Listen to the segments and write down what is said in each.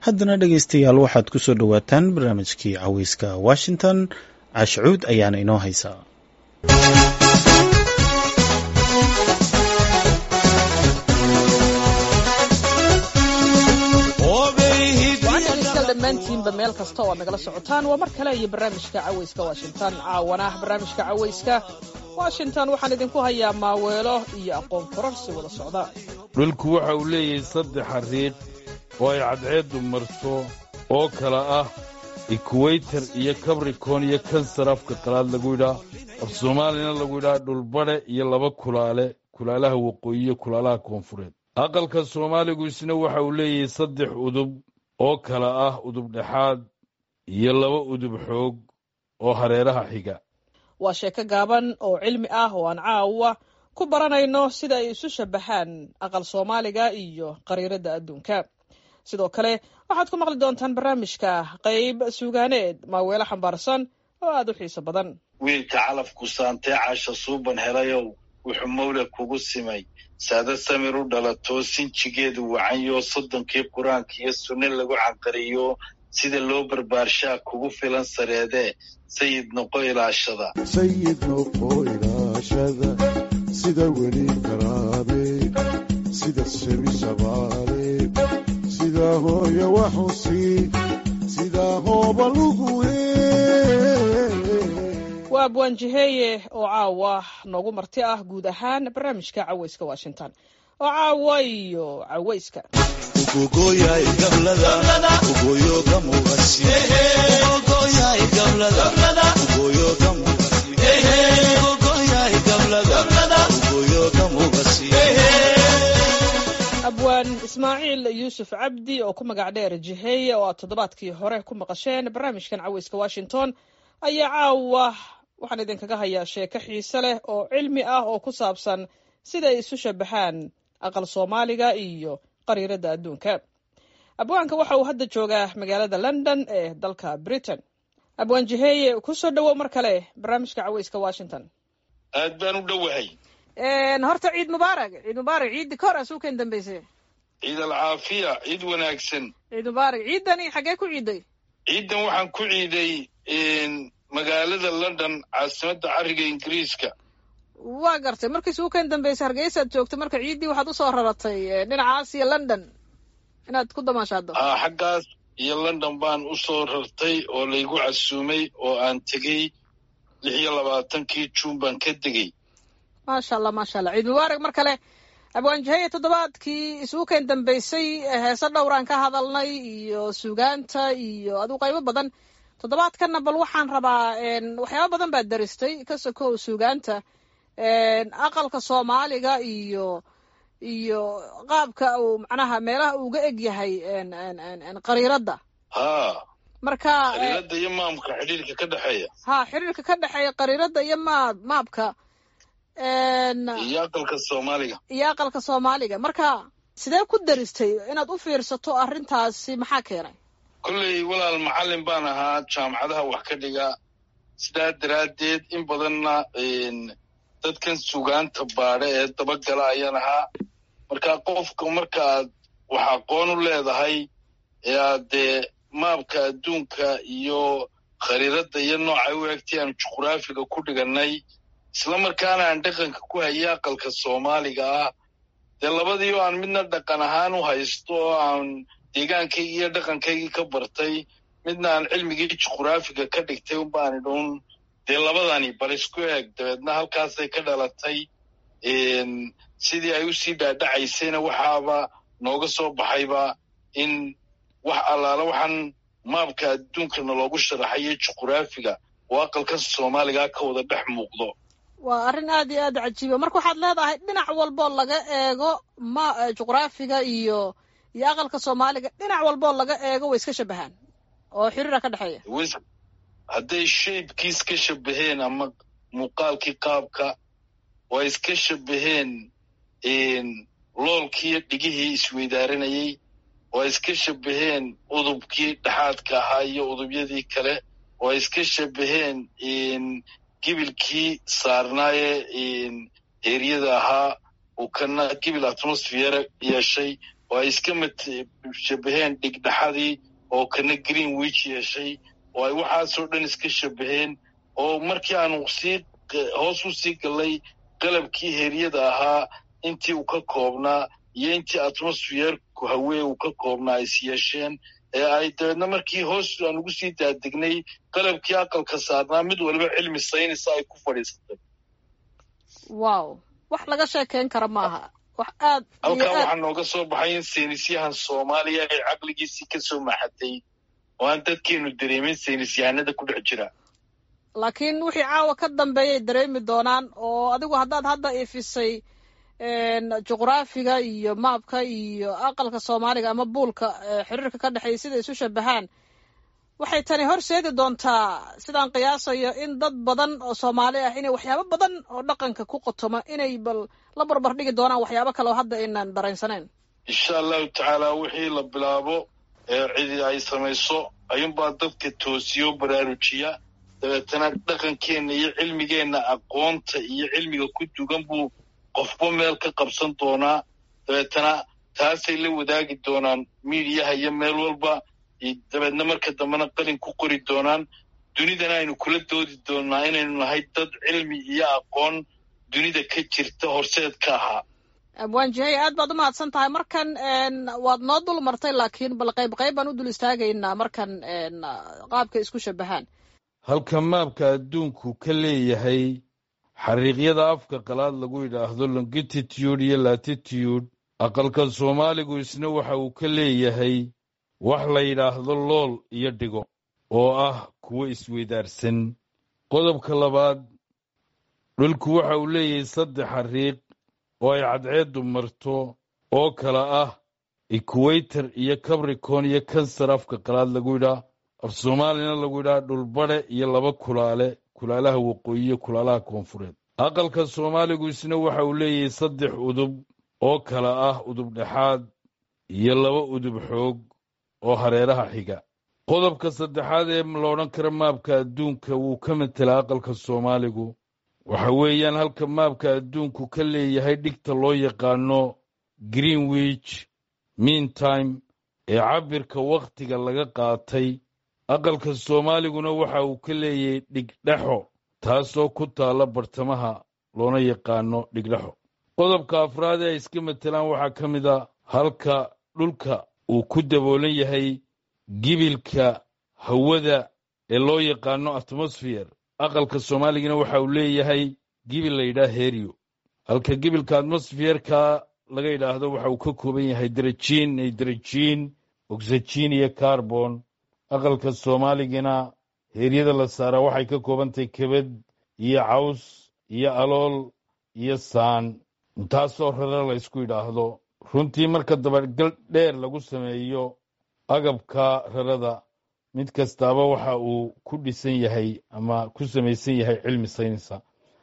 haddana dhegaystayaal waxaad ku soo dhowaataan barnaamijkii caweyska washington caashacuud ayaana inoo haysaa dhammaantiinba meel kasta oo aad nagala socotaan waa mar kale iyo barnaamijka caweyska washington caawana barnaamijka caweyska washington waxaan idinku hayaa maaweelo iyo aqoon kororsi wada socda dhulku waxa uu leeyahay saddex xariiq oo ay cadceeddu marto oo kala ah ekuweytar iyo kabrikon iyo kansar afka qalaad lagu yidhaa af soomaalina lagu yidhaha dhulbadhe iyo laba kulaale kulaalaha waqooyi iyo kulaalaha koonfureed aqalka soomaaligu isna waxa uu leeyahay saddex udub oo kala ah udub dhexaad iyo laba udub xoog oo hareeraha xiga waa sheeko gaaban oo cilmi ah oo aan caawa ku baranayno sida ay isu shabaxaan aqal soomaaliga iyo qariiradda adduunka sidoo kale waxaad ku maqli doontaan barnaamijka qayb suugaaneed maaweelo xambaarsan oo aad u xiiso badan wiilka calafku saantee caasha suuban helayow wuxuu mawle kugu simay saada samir u dhalatoo sinjigeedu wacanyo soddonkii qur-aanka iyo sunne lagu canqariyo sida loo barbaarshaa kugu filan sareedee sayid noqo ilaashada sayid noqo ilaashada sida weli karaabe sida shebi shabaale sida hooya waxusi sida hooba lugu waa abwaanjiheeye oo caawa noogu marti ah guud ahaan barnaamijka caweyska washington oo caawa iyo caweyska abwaan ismaaciil yuusuf cabdi oo ku magac dheer jiheeye oo aad toddobaadkii hore ku maqasheen barnaamijkan caweyska washington ayaa caawa waxaan idinkaga hayaa sheeko xiise leh oo cilmi ah oo ku saabsan sida ay isu shabaxaan aqal soomaaliga iyo qariiradda adduunka abwaanka waxa uu hadda joogaa magaalada london ee dalka britain abwaan jiheeye ku soo dhowow mar kale barnaamijka caweyska washington aad baan u dhowahay horta ciid mubaarak ciid mubaarak ciiddi ka hor a suukan dambayse ciid alcaafiya ciid wanaagsan ciid mubaarak ciiddani xaggee ku ciiday ciiddan waxaan ku ciiday magaalada london caasimadda cariga ingiriiska waa gartay markii suukan dambayse hargeysaad joogtay marka ciiddii waxaad usoo raratay dhinacaas iyo london inaad ku damaashaado a xaggaas iyo london baan usoo rartay oo laygu casuumay oo aan tegey lix iyo labaatankii juun baan ka degey maasha allah maasha allah ciid mubaarak mar kale abwaanjaheye toddobaadkii isuukan dambaysay heese dhowraan ka hadalnay iyo sugaanta iyo adigu qaybo badan toddobaadkanna bal waxaan rabaa waxyaaba badan baad daristay ka sokow sugaanta aqalka soomaaliga iyo iyo qaabka uu macnaha meelaha uuga eg yahay qariiradda ha marka qariiradda iyo maamka xidhiirka ka dhexeeya ha xiriirka ka dhexeeya qariiradda iyo maab maabka iyo aqalka soomaaliga iyo aqalka soomaaliga marka sidee ku daristay inaad u fiirsato arrintaasi maxaa keenay kolley walaal macallin baan ahaa jaamacadaha wax ka dhiga sidaa daraaddeed in badanna dadkan sugaanta baadha ee dabagala ayaan ahaa marka qofka markaaad wax aqoon u leedahay ee aad dee maabka adduunka iyo khariiradda iyo noocay u egtay aan juqraafiga ku dhigannay isla markaana aan dhaqanka ku hayay aqalka soomaaliga ah dee labadii oo aan midna dhaqan ahaan u haysto oo aan deegaankaygii iyo dhaqankaygii ka bartay midna aan cilmigii juqraafiga ka dhigtay unbaan idhun dee labadani bal isku eeg dabeedna halkaasay ka dhalatay sidii ay usii dhaadhacaysayna waxaaba nooga soo baxayba in wax allaala waxaan maabka adduunkana loogu sharaxayo juqraafiga oo aqalka soomaaliga ka wada dhex muuqdo waa arrin aad iyo aad cajiiba marka waxaad leedahay dhinac walboo laga eego ma juqraafiga iyo iyo aqalka soomaaliga dhinac walboo laga eego way iska shabahaan oo xiriira ka dhexeeya hadday shaybkii iska shabaheen ama muuqaalkii qaabka waa iska shabaheen loolkiiyo dhigihii isweydaaranayey waa iska shabaheen udubkii dhexaadka ahaa iyo udubyadii kale waa iska shabaheen gibilkii saarnaaye heeryada ahaa uu kana gibil atmosfeere yeeshay oo ay iska shabaheen dhigdhaxadii oo kana green wich yeeshay oo ay waxaasoo dhan iska shabaheen oo markii aanu sii hoos u sii gallay qalabkii heryada ahaa intii uu ka koobnaa iyo intii atmosfeerku hawee uu ka koobnaa is yeesheen ee ay dabeedna markii hoos aan ugu sii daadegnay qalabkii aqalka saarnaa mid waliba cilmi saynisa ay ku fadhiisatay wow wax laga sheekeyn kara maaha wax aad halkaa waxaa nooga soo baxay in saynisyahan soomaaliya ay caqligiisii ka soo maxatay oo aan dadkeenu dareemin saynisyahanada ku dhex jira laakiin wixii caawa ka dambeeyay dareemi doonaan oo adigu haddaad hadda ifisay juqraafiga iyo maabka iyo aqalka soomaaliga ama buulka xiriirka ka dhexeeya sida isu shabahaan waxay tani horseedi doontaa sidaan qiyaasayo in dad badan oo soomaali ah inay waxyaabo badan oo dhaqanka ku qotoma inay bal la barbar dhigi doonaan waxyaabo kale oo hadda aynan dareensaneyn insha allahu tacaala wixii la bilaabo ee cidi ay samayso ayuunbaa dadka toosiyo baraarujiya dabeetana dhaqankeenna iyo cilmigeenna aqoonta iyo cilmiga ku dugan buu qofba meel ka qabsan doonaa dabeetana taasay la wadaagi doonaan miidiyaha iyo meel walba dabeedna marka dambena qalin ku qori doonaan dunidana aynu kula doodi doonaa inaynu nahay dad cilmi iyo aqoon dunida ka jirta horseed ka ahaa abwaan jihey aad baad u mahadsan tahay markan waad noo dul martay laakiin bal qayb qayb baan u dul istaagaynaa markan qaabka isku shabahaan halka maabka adduunku ka leeyahay xariiqyada afka qalaad lagu yidhaahdo longititude iyo latitude aqalka soomaaligu isna waxa uu ka leeyahay wax la yidhaahdo lool iyo dhigo oo ah kuwo isweydaarsan qodobka labaad dhulku waxa uu leeyahay saddex xariiq oo ay cadceeddu marto oo kala ah equator iyo cabricon iyo kansar afka qalaad lagu yidhaa af soomaalina lagu yidhaha dhulbadhe iyo laba kulaale kulaalaha waqooyi iyo kulaalaha koonfureed aqalka soomaaligu isna waxa uu leeyahay saddex udub oo kala ah udub dhexaad iyo laba udub xoog oo hareeraha xiga qodobka saddexaad ee la odhan kara maabka adduunka wuu ka matelaa aqalka soomaaligu waxa weeyaan halka maabka adduunku ka leeyahay dhigta loo yaqaano greenwich meantime ee cabirka wakhtiga laga qaatay aqalka soomaaliguna waxa uu ka leeyahay dhigdhexo taasoo ku taalla bartamaha loona yaqaano dhigdhexo qodobka afraad ee ay iska matelaan waxaa ka mid a halka dhulka uu ku daboolan yahay gibilka hawada ee loo yaqaano atmosfeer aqalka soomaaligana waxa uu leeyahay gibil la yidhaah heryo halka gibilka atmosfeerka laga yidhaahdo waxa uu ka kooban yahay darajiin nydarajiin oxygen iyo carbon aqalka soomaaligana heeryada la saaraa waxay ka koobantahay kebad iyo caws iyo alool iyo saan intaasoo rare la ysku yidhaahdo runtii marka dabagal dheer lagu sameeyo agabka rarada mid kastaaba waxa uu ku dhisan yahay ama ku samaysan yahay cilmi saynisa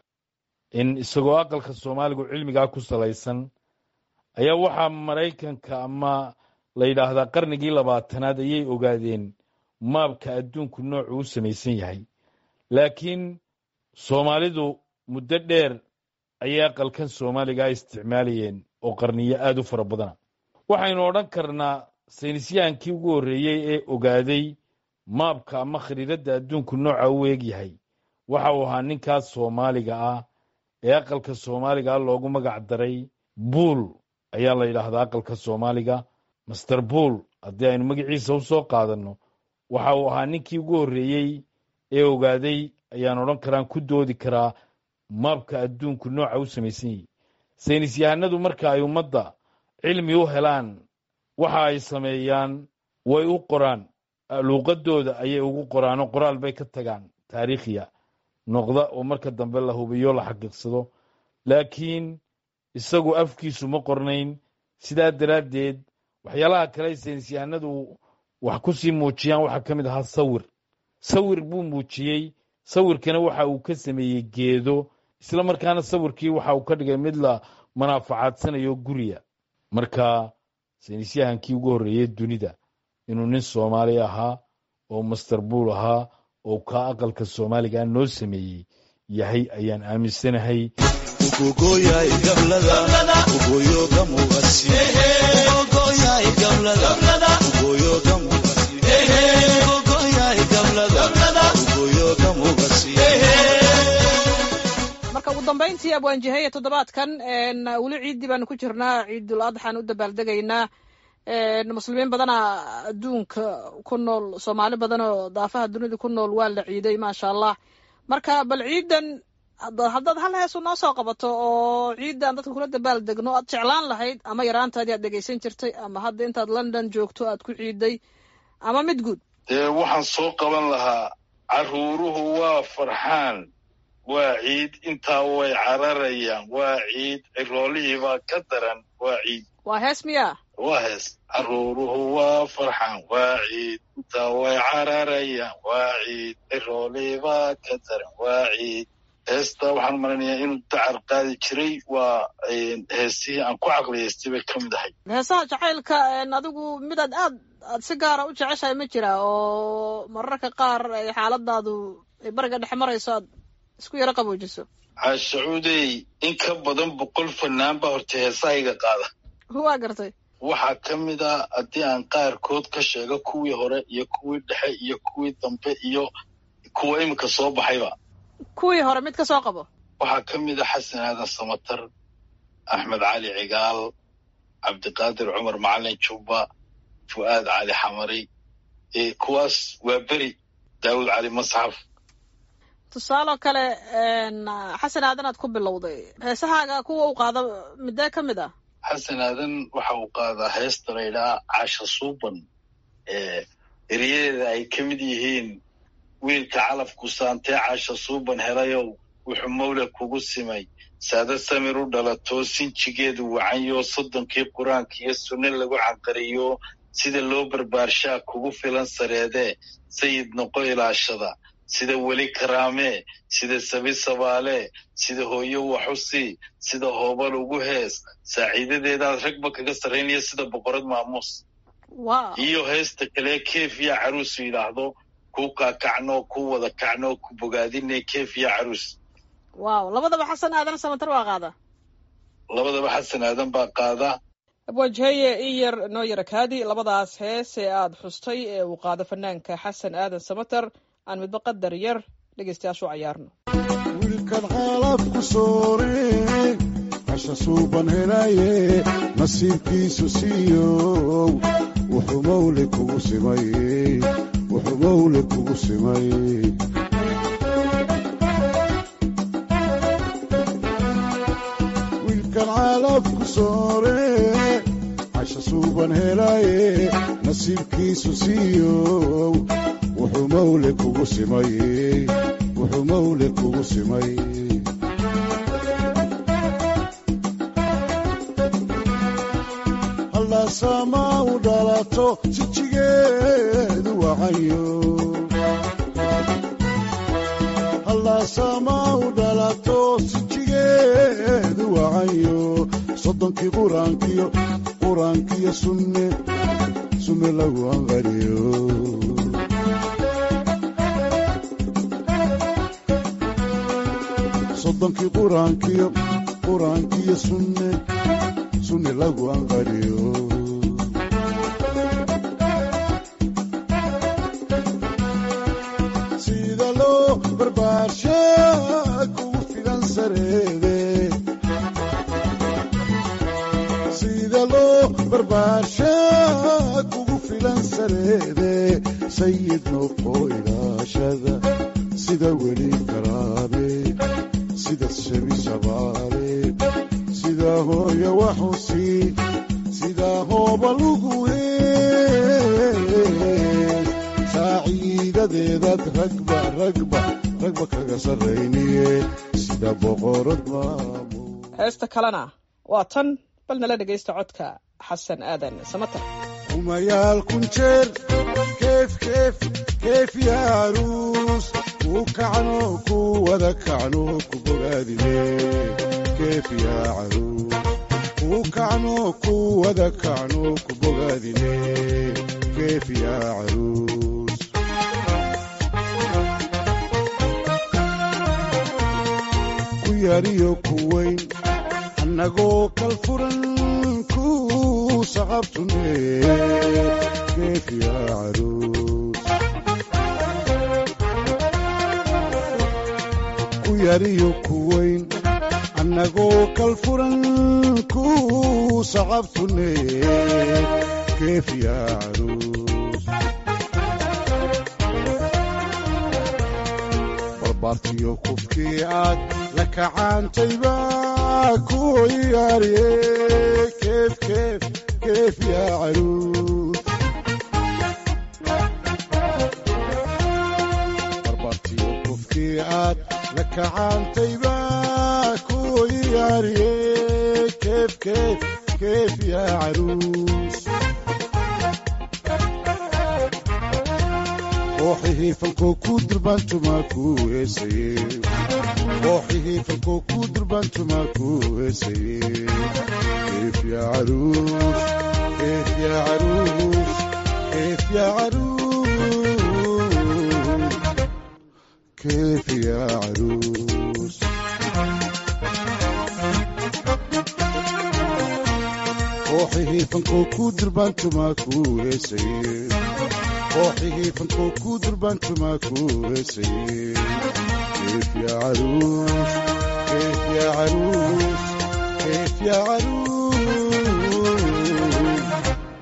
in isagoo aqalka soomaaligu cilmigaa ku salaysan ayaa waxaa maraykanka ama la yidhaahdaa qarnigii labaatanaad ayay ogaadeen maabka adduunku noocuu u samaysan yahay laakiin soomaalidu muddo dheer ayay aqalkan soomaaligaa isticmaalayeen oo qarniyo aad u fara badana waxaynu odhan karnaa saynisyahankii ugu horreeyey ee ogaaday maabka ama khariiradda adduunku nooca u eeg yahay waxa uu ahaa ninkaas soomaaliga ah ee aqalka soomaaliga ah loogu magac daray buul ayaa la yidhaahdaa aqalka soomaaliga master buul haddii aynu magaciisa u soo qaadanno waxa uu ahaa ninkii ugu horreeyey ee ogaaday ayaan odhan karaan ku doodi karaa maabka adduunku nooca u samaysan yahay saynis yahanadu marka ay ummadda cilmi u helaan waxa ay sameeyaan way u qoraan luuqadooda ayay ugu qoraanoo qoraal bay ka tagaan taariikhiya noqda oo marka dambe la hubiyo la xaqiiqsado laakiin isagu afkiisu ma qornayn sidaa daraaddeed waxyaalaha kale saynis yahanadu wax ku sii muujiyaan waxaa ka mid ahaa sawir sawir buu muujiyey sawirkana waxa uu ka sameeyey geedo isla markaana sawirkii waxa uu ka dhigay mid la manaafacadsanayo guriya marka saynisyahankii ugu horreeyey dunida inuu nin soomaali ahaa oo master buul ahaa oo kaa aqalka soomaaliga noo sameeyey yahay ayaan aaminsanahay ugogoyay gablada ugoyoga muqasi marka ugu dambayntii abwaanjihaya toddobaadkan weli ciiddii baanu ku jirnaa ciidul adxaan u dabaaldegaynaa muslimiin badana adduunka ku nool soomaali badan oo daafaha dunida ku nool waa la ciiday maasha allah marka bal ciidan haddaad hal heesu noo soo qabato oo ciidan dadka kula dabaal degno aad jeclaan lahayd ama yaraantaadii aad dhegaysan jirtay ama hadda intaad london joogto aad ku ciiday ama mid guud dee waxaan soo qaban lahaa carruuruhu waa farxaan waa ciid intaa way cararayaan waa ciid ciroolihiibaa ka daran waa ciid waa hees miyaa waa hees carruuruhu waa farxaan waa ciid intaa way cararayaan waa ciid ciroolihiibaa ka daran waa ciid heesta waxaan maranayaa inuu dacar qaadi jiray waa heesihii aan ku caqliyaystay bay ka mid ahay heesaha jacaylka adigu midaad aad aad si gaara u jeceshahay ma jira oo mararka qaar ay xaaladaadu ay bariga dhex marayso aad isku yaro qaboojiso caashacuudey in ka badan boqol fanaan baa horta heesahayga qaada waa gartay waxaa ka mid a haddii aan qaarkood ka sheego kuwii hore iyo kuwii dhexe iyo kuwii dambe iyo kuwa iminka soo baxayba kuwii hore mid ka soo qabo waxaa ka mid a xasan aadan samatar axmed cali cigaal cabdiqaadir cumar macalin jubba fu'aad cali xamari kuwaas waa beri daawud cali masxaf tusaaloo kale xasan aadan aad ku bilowday heesahaaga kuwa u qaada midee ka mid ah xasan aadan waxa uu qaadaa heesta laydhaa caasha suuban eryadeeda ay ka mid yihiin wiilka calafku saantee caasha suuban helayow wuxuu mawle kugu simay saada samir u dhalatoo sinjigeedu wacanyo soddonkii qur-aanka iyo sunne lagu canqariyo sida loo barbaarshaa kugu filan sareedee sayid noqo ilaashada sida weli karaamee sida sabi sabaalee sida hooyo waxusi sida hoobal ugu hees saaciidadeedaad ragba kaga sarraynaya sida boqorad maamuus iyo heesta kale keef yaa caruusu yidhaahdo kuu kaakacno kuu wada kacno ku bogaadine keef yaa caruus waaw labadaba xasan aadan samatar waa qaada labadaba xasan aadan baa qaada abwaajheye in yar noo yara kaadi labadaas hees ee aad xustay ee uu qaado fanaanka xasan aadan samatar aan midba qadar yar dhegaystayaashu cayaarno wiilkan xaalafku soore casha suuban helaye nasiibkiisu siiyow wuxuu mawle kugu simay wuxuu mawle kugu simay wiilkan xaalafku soore casha suuban helaye nasiibkiisu siiyow wuxuu mawle kugu simay wuxuu mawle kugu simay hallaasama u dhalato sijigeedu wacayo hallaasama u dhalato sijigeedu wacayo soddonkii quraankiyo quraankiyo sunne sunne lagu anqariyo soddonkii quraankiyo quraankiyo sunne sunne lagu anqariyo sida loo barbaarsha kugu filan sareede sida loo barbaarsha kugu filan sareede sayid noqo ilaashada sida weli karaabe sida shebi shabaale sida hooya waxusi sida hooba lugu hees saaciidadeedaad ragba ragba ragba kaga sarrayniye sida boqorad maamu heesta kalena waa tan bal nala dhegaysta codka xasan aadan samatar kumayaal kun jeer keef keef keef yaaruus ku kacno ku wada kacno ku bogaadine keef yaa caruus ku kacno ku wada kacno ku bogaadine keef yaa caruus yariyo ku weyn annagoo kal furan ku sacabtune keef yaa caruus ku yariyo ku weyn annagoo kal furan ku sacabtune keef yaa caruus barbaartiyo kufkii aad la kacaantayba ku yaariye keef keef keef yaa caruus barbaartiyo kufkii aad la kacaantayba ku yaariye keef keef keef yaa caruus kooxihii falkoo ku durbaantumaa ku heesaye kooxihii falkoo ku durbaantumaa ku heesaye keef yaa caruus keef yaa caruus keef yaa caruus keef yaa caruus kooxihii falkoo ku durbaantumaa ku heesaye kooxihii falkoo ku durbaantumaa ku heesaye keef yaa caruus keef yaa caruus keef yaa caruus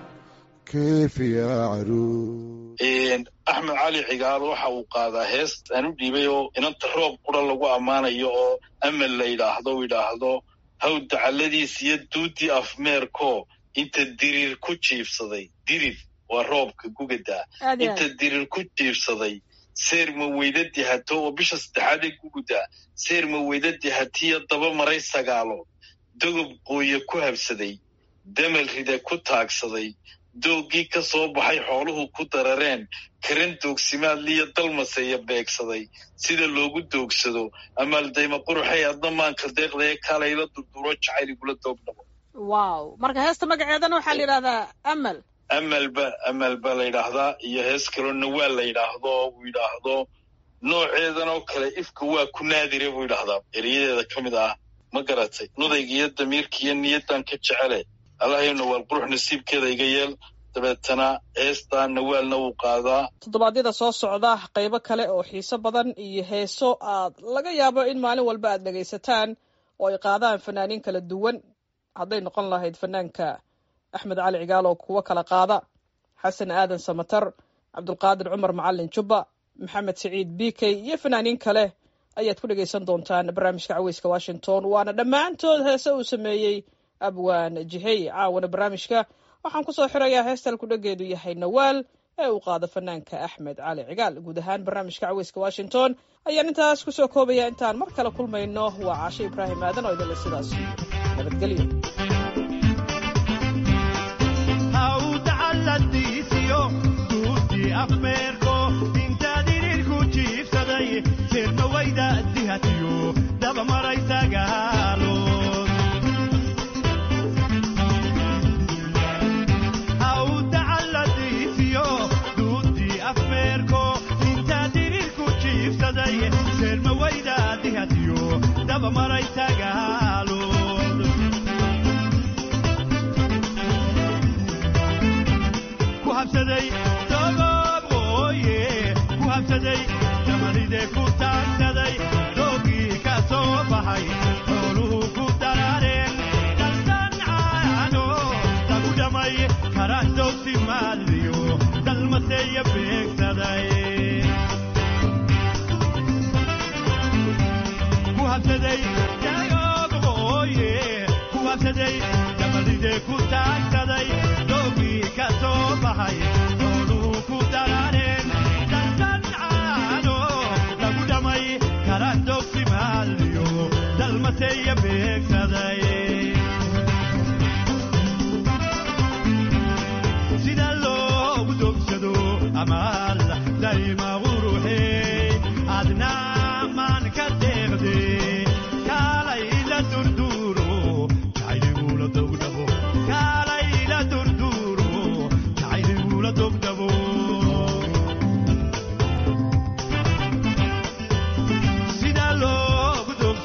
keef yaa caruus axmed cali cigaal waxa uu qaadaa hees aan u dhiibay oo inanta roob qura lagu ammaanayo oo amal la yidhaahdo u yidhaahdo haw dacalladiis iyo duudii afmeerko inta diriir ku jiibsaday dirir waa roobka gugadaa inta dirir ku jiibsaday seer ma weydadii hato oo bisha saddexaadee gugudaa seer ma weydadii hatiyo daba maray sagaalood dogob qooye ku habsaday damal ride ku taagsaday dooggii ka soo baxay xooluhu ku darareen karan doogsimaadliyo dalmaseeya beegsaday sida loogu doogsado amaaldayma quruxay adna maanka deeqdae kalayla durduro jacayl igula doogdhabo wow marka heesta magaceedana waxaa la yidhahdaa amal amalba amal ba la yidhaahdaa iyo hees kaloo nawaal la yidhaahdo uu yidhaahdo nooceedan oo kale ifka waa ku naadire buu yidhaahdaa eriyadeeda ka mid ah ma garatay nudayga iyo damiirka iyo niyaddan ka jecele allahayo nawaal qurux nasiibkeeda iga yeel dabeetana heestaa nawaalna wuu qaadaa toddobaadyada soo socda qaybo kale oo xiiso badan iyo heeso aad laga yaabo in maalin walba aad dhegaysataan oo ay qaadaan fanaaniin kala duwan hadday noqon lahayd fanaanka axmed cali cigaal oo kuwo kala qaada xasan aadan samatar cabdulqaadir cumar macalin jubba maxamed siciid bikey iyo fanaaniin kale ayaad ku dhegaysan doontaan barnaamijka caweyska washington waana dhammaantood heese uu sameeyey abwaan jihey caawana barnaamijka waxaan kusoo xirayaa heestal kudhageedu yahay nawaal ee uu qaado fanaanka axmed cali cigaal guud ahaan barnaamijka caweyska washington ayaan intaas kusoo koobaya intaan mar kale kulmayno waa caashe ibraahim aadan oo idinle sidaas nabadgelyo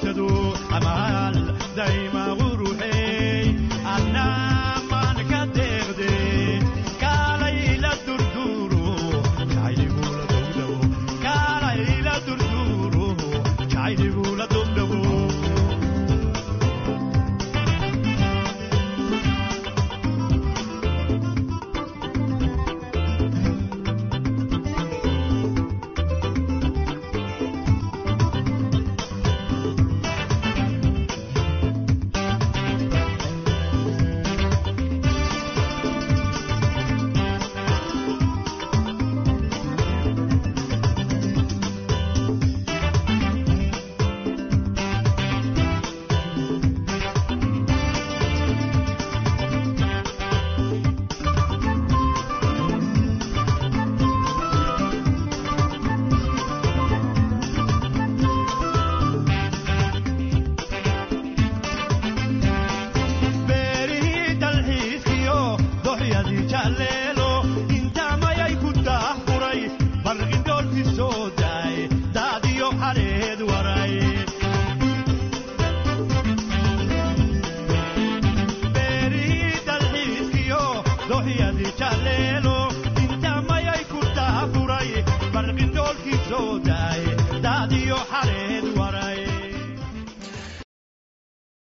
daima quruxey annaa maan ka deeq xale